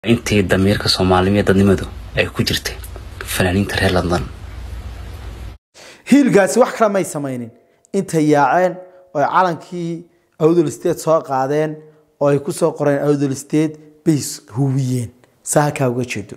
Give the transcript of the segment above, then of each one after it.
intii damiirka soomaalimiyo dadnimadu ay ku jirtay fanaaniinta reer london hiilgaasi wax kale may samaynin intay yaaceen oo ay calankii awdal state soo qaadeen oo ay ku soo qoreen awdal state bay hubiyeen saa halkaa uga jeedo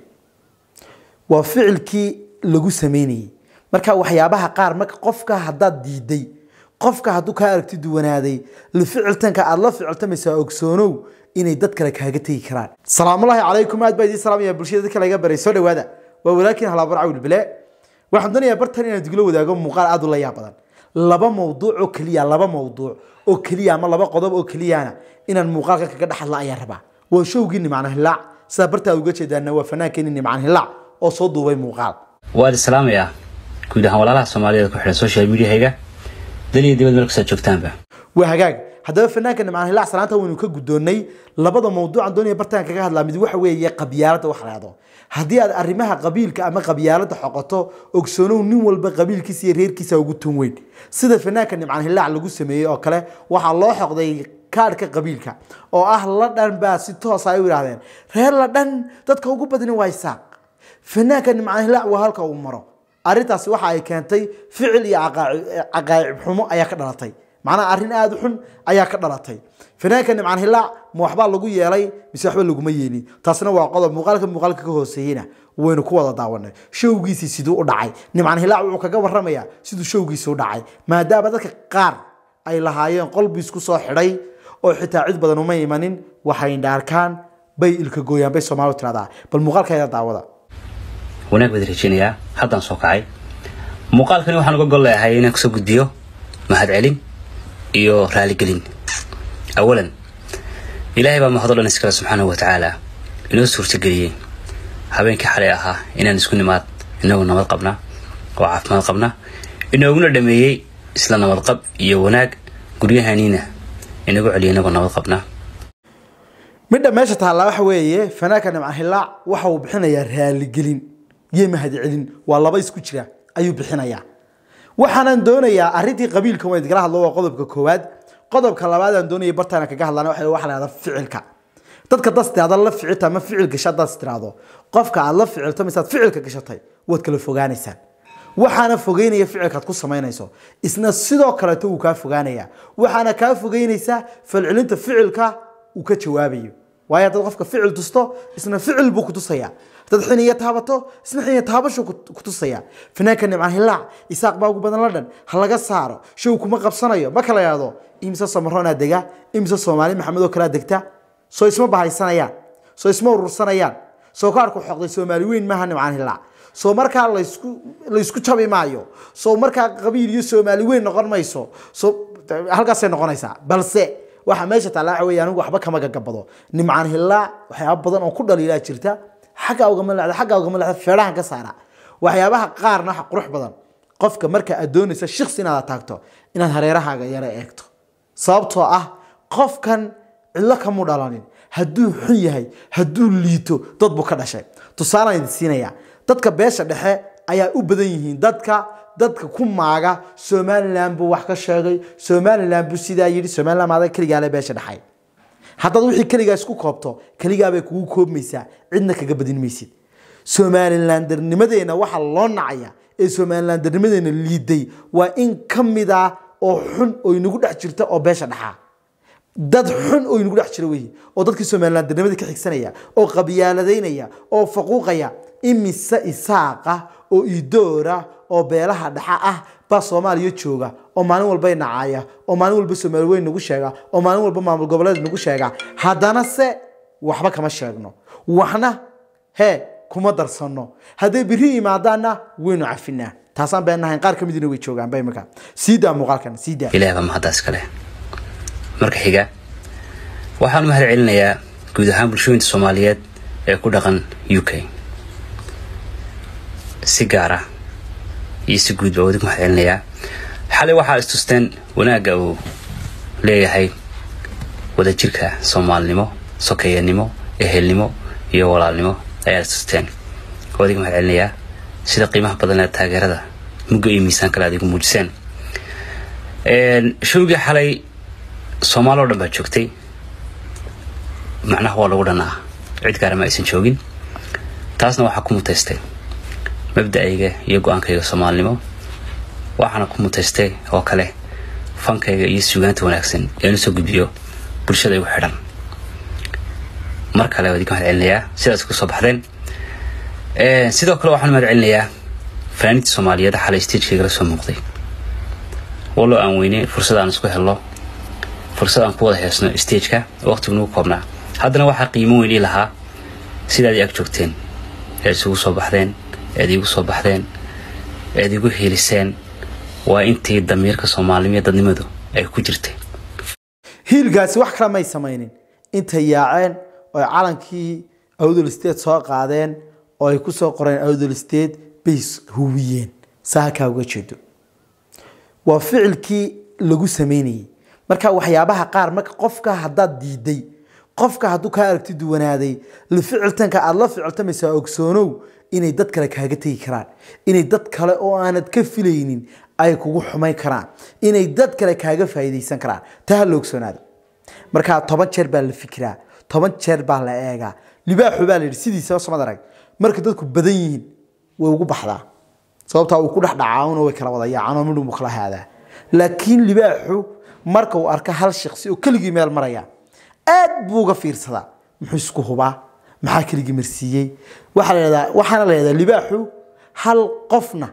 waa ficilkii lagu sameynayay marka waxyaabaha qaar marka qofka haddaad diiday qofka hadduu kaa aragti duwanaaday la ficiltanka aada la ficiltamaysaa ogsoonow inay dad kale kaaga tegi karaan salaamullaahi calaykum aad baa idiin salaamaya bulshada dadka laga baray soo dhawaada waa walaakiin halaabur cawil bile waxaan doonayaa bartan inaan diglo wadaago muuqaal aad u la yaab badan laba mawduuc oo keliya laba mawduuc oo keliya ama laba qodob oo keliyana inaan muuqaalka kaga dhex hadla ayaan rabaa waa showgii nimcaan hilaac sidaa bartaa uga jeedaana waa fanaankeenii nimcaan hilaac oo soo duubay muuqaal waad islaamayaa guud ahaan walaalaha soomaaliyeed ku xidhan social mediahayga daliya dibad meel kastaad joogtaanba waa hagaag haddaba fanaanka nimcaan hilaac salaanta waynu ka guddoonnay labada mawduucan doonaya bartaan kaga hadlaa mid waxa weeye qabyaaladda wax lahado haddii aad arrimaha qabiilka ama qabyaaladda xoqoto ogsoonow nin walba qabiilkiisa iyo reerkiisa ugu tun weyn sida fanaanka nimcaan hilaac lagu sameeyey oo kale waxaa loo xoqday kaadhka qabiilka oo ah ladhan baa si toosa ay u yidhahdeen reer ladhan dadka ugu badani waa isaaq fanaanka nimcaan hilaac waa halka uu maro arrintaasi waxa ay keentay ficil iyo caqaacib xumo ayaa ka dhalatay macnaha arrin aada u xun ayaa ka dhalatay fanaanka nimcaan hilaac ma waxbaa lagu yeelay mise waxba laguma yeelin taasna waa qodob muuqaalka muuqaalka ka hooseeyena waynu ku wada daawanay showgiisii siduu u dhacay nimcaan hilaac wuxuu kaga warramayaa siduu showgiisi u dhacay maadaama dadka qaar ay lahaayeen qolbi isku soo xidhay oo xitaa cid badan uma imanin waxay dhaarkaan bay ilka gooyaan bay soomaalidu tiradaa bal muuqaalkeeda daawada wanaag baad rajeynayaa haddaan soo kacay muuqaalkani waxaan uga gol leeyahay inaan kusoo gudbiyo mahadcelin iyo raaligelin awalan ilaahay baa mahad o dhan iskale subxaanahu wa tacaala inoo suurtageliyey habeenkii xalay ahaa inaan isku nimaad inagoo nabad qabna oo caafimaad qabna inooguna dhameeyey isla nabadqab iyo wanaag guryahaniina inagu celiya inagoo nabad qabna midha meesha taallaa waxa weeye fanaanka nimcaan hilaac waxa uu bixinayaa raaligelin iyo mahadcelin waa laba isku jira ayuu bixinayaa waxaanan doonayaa arrintii qabiilka waan idinala hadlo waa qodobka koowaad qodobka labaad aan doonaya bartaana kaga hadlana waxa waxa la yahda ficilka dadka das tiraada la ficilta ama ficil gasha daas tiraado qofka aad la ficilto misaad ficilka gashatay waad kala fogaanaysaan waxaana fogeynaya ficilkaad ku samaynayso isna sidoo kaleeto wuu kaa fogaanaya waxaana kaa fogeynaysaa falcelinta ficilka uu ka jawaabayo waayo haddaad qofka ficil tusto isna ficil buu ku tusaya haddaad xiniya taabato isna xiniya taabashuu ku tusaya fanaanka nimcaan hilaac isaaq baa ugu badan la dhan ha laga saaro show kuma qabsanayo ma kala yahdo imise samaroonaa dega imise soomaali maxamedoo kalaa degta soo isma bahaysanayaan soo isma urursanayaan soo kaarku xoqday soomaali weyn maaha nimcaan hilaac soo markaa laysku laysku jabi maayo soo markaa qabiil iyo soomaali weyn noqon mayso soo halkaasay noqonaysaa balse waxa meesha taalla waxa weeye anigu waxba kama gagabado nimcaan hilaac waxyaaba badan oo ku dhaliilaa jirta xagga ugama leexda xagga ugama leexda feedhahan ka saara waxyaabaha qaarna waxa qurux badan qofka marka aad doonaysa shiksi inaad taagto inaad hareerahaaga yara eegto sababtoo ah qofkan cidlo kamu dhalanin hadduu xun yahay hadduu liito dad buu ka dhashay tusaalaan idin siinayaa dadka beesha dhexe ayaa u badan yihiin dadka dadka ku maaga somalilan buu wax ka sheegay somalilan buu sidaa yidhi somalilan maada keligaale beesha dhexay haddaad wixii keligaa isku koobto keligaabay kugu koobmaysaa cidna kaga badin maysid somalilandarnimadeena waxaa loo nacaya ee somalilandarnimadeena liiday waa in ka mid ah oo xun oo inagu dhex jirta oo beesha dhexaa dad xun oo inagu dhex jira weyi oo dadkii somalilandarnimadii ka xigsanaya oo qabyaaladaynaya oo faquuqaya imise isaaqa oo idoora oo beelaha dhexa ah baa soomaaliya jooga oo maalin walba nacaya oo maalin walba soomaali weyn nagu sheega oo maalin walba maamul goboleed nagu sheega haddana se waxba kama sheegno waxna hee kuma darsano hadday biri yimaadaanna waynu cafinaa taasaan beenahayn qaar ka midina way joogaanba imika sii daa muuqaalkan sii daa ilaah baa mahaddaas kale marka xiga waxaan u mahad celinayaa guud ahaan bulshooyinta soomaaliyeed ee ku dhaqan u k si gaara iyo si guud baa wadi ku mahad celinayaa xalay waxaa istusteen wanaagga uu leeyahay wadajirka soomaalinimo sokeeyanimo ehelnimo iyo walaalnimo ayaa istusteen wadiga mahad celinayaa sida qiimaha badan ee taageerada mugga iyo miisaan kale aad igu muujiseen showgii xalay soomaali oo dhan baa joogtay macnaha waa lagu dhanaa cid gaara ma aysan joogin taasna waxaa ku mutaystay mabda'ayga iyo go-aankayga soomaalinimo waxaana ku mutaystay oo kale fankayga iyo suugaanta wanaagsan eenu soo gudbiyo bulshada igu xidhan mar kale waa idinka mahad celinayaa sidaas kusoo baxdeen sidoo kale waxaan mahad celinayaa fanaaniinta soomaaliyeed xalay stagekayga la soo muuqday wallo aan weyne fursad aan isku helno fursad aan ku wada heesno stageka waqtigu nagu koobnaa haddana waxaa qiimo weyn ii lahaa sidaad i ag joogteen eed isugu soo baxdeen eed iigu soo baxdeen eed igu hiiliseen waa intii damiirka soomaalnimo iyo dadnimadu ay ku jirtay hiilgaasi wax kale may samaynin intay yaaceen oo ay calankii awdol state soo qaadeen oo ay kusoo qoreen awdol state bay hubiyeen saa halkaa uga jeedo waa ficilkii lagu sameynayay marka waxyaabaha qaar marka qofka haddaad diiday qofka hadduu kaa aragti duwanaaday la ficiltanka aada la ficiltamaysaa ogsoonow inay dad kale kaaga tegi karaan inay dad kale oo aanad ka filaynin ay kugu xumayn karaan inay dad kale kaaga faa'iidaysan karaan taa ha la ogsoonaada marka toban jeer baa la fikiraa toban jeer baa la eegaa libaaxu baa la yidhi sidiisaba samad arag marka dadku badan yihiin way ugu baxdaa sababtaa uu ku dhex dhacaawna way kala wada yaacaan oo midhun buu kala haadaa laakiin libaaxu marka uu arka hal shaqsi oo keligii meel maraya aad buu uga fiirsadaa muxuu isku hubaa maxaa keligii marsiiyey waxaa la yidhahdaa waxaana la yidhahdaa libaaxu hal qofna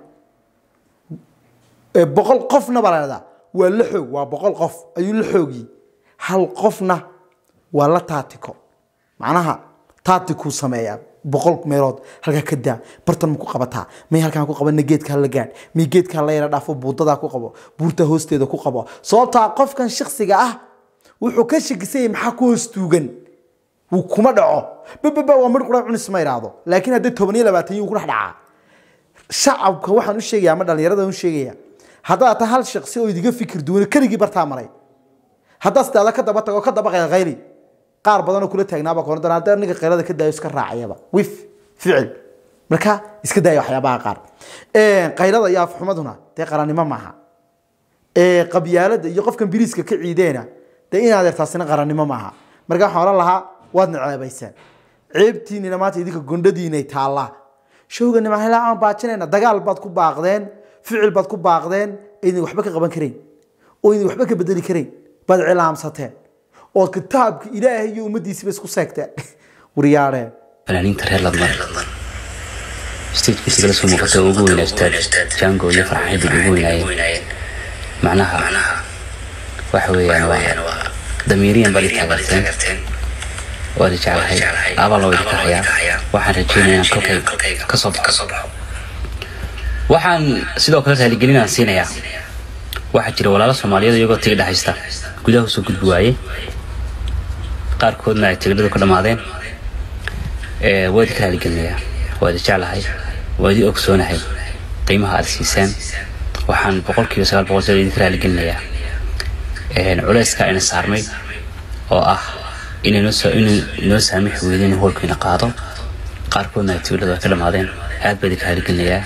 ee boqol qofna baa la yidhahdaa waa la xoog waa boqol qof ayuu la xoogiyey hal qofna waa la taatiko macnaha taatikuu sameeyaa boqol meelood halkaa ka daa bartan ma ku qabataa may halkaan ku qabana geedkaa la gaadh may geedkaa la yara dhaafo buudadaa ku qabo buurta hoosteeda ku qabo sababtaa qofkan shaksiga ah wuxuu ka shakisanyay maxaa ku hoos tuugan wuu kuma dhaco bababa waa midh qura cunis ma idhaahdo laakiin haddii toban iyo labaatan yuu ku dhex dhacaa shacabka waxaan u sheegaya ama dhallinyarada u sheegaya haddaad ta hal shaksi oo idiga fikir duwan keligii bartaa maray haddaad sidaada ka daba tago ka daba qaylqayli qaar badanoo kula taagnaaba koona doona haddii ninka qaylada ka daayo iska raacayaba wif ficil marka iska daaya waxyaabaha qaar qaylada iyo afxumaduna dee qarannimo maaha qabyaalada iyo qofkan biriiska ka ciideena dee inaad ertaasina qarannimo maaha marka waxaan oran lahaa waad naceebayseen ceebtiinina maanta idinka gondhadiinay taallaa showga nimahilaa aan baajinayna dagaal baad ku baaqdeen ficil baad ku baaqdeen idin waxba ka qaban karayn oo idin waxba ka bedeli karayn baad cilaamsateen oo kitaabka ilaahay iyo ummaddiisiba isku seegteen waryaadheen fanaaniinta reer ladman stagekiisa kala soo muuqata oo ugu weynaa ustaad jango iyo farxaxidig ugu weynaayeen macnaha waxa weeyaan waa damiiriyan baad i taageerteen waad i jeclahay aabaa loo idinka hayaa waxaan rajaynayaa inaan kolkayga ka soo baxo waxaan sidoo kale raaligelin aan siinayaa waxaa jira walaalo soomaaliyeed iyagoo tigidha haysta gudaha usoo gudbi waaye qaarkoodna ay tigidhadu ka dhammaadeen waa idinka raaligelinayaa waa idi jeclahay waa idi ogsoonahay qiimaha aad siiseen waxaan boqolkiiba sagaal boqol jeer idinka raaligelinayaa culayska ayna saarmay oo ah inay inoo saamixi weydeen in hoolkiina qaado qaarkoodna ay tigidhadu ay ka dhammaadeen aad baa idinka raaligelinayaa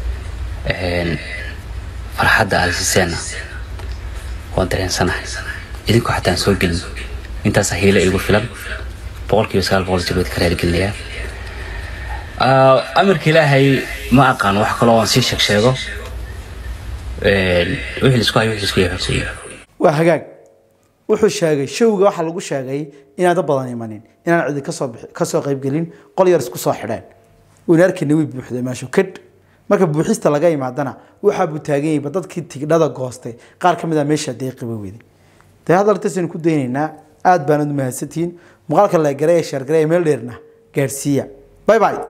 farxadda aad siiseenna waan dareensanahay idinku xataa aan soo gelin intaasa hiile igu filan boqolkiiba sagaal boqol jeer baa idinka raaligelinayaa amarka ilaahay ma aqaan wax kaloo aan sii sheeg sheego wixii laisku hayo wixii laisku yahay waa hagaag wuxuu sheegay showga waxaa lagu sheegay inaan dad badan imanin inaan cidi kasoo kasoo qaybgelin qol yar isku soo xidheen wayna arkayna way buuxday meeshu kadh marka buuxista laga imaadana waxaa buu taagan yahay dadkii tigdhada goostay qaar ka mid a meesha deeqiba weday dee hadaltaasaynu ku daynaynaa aad baanad mahadsantihiin muuqaalka la gareeye sheergareeye meel dheerna gaadhsiiya bye bye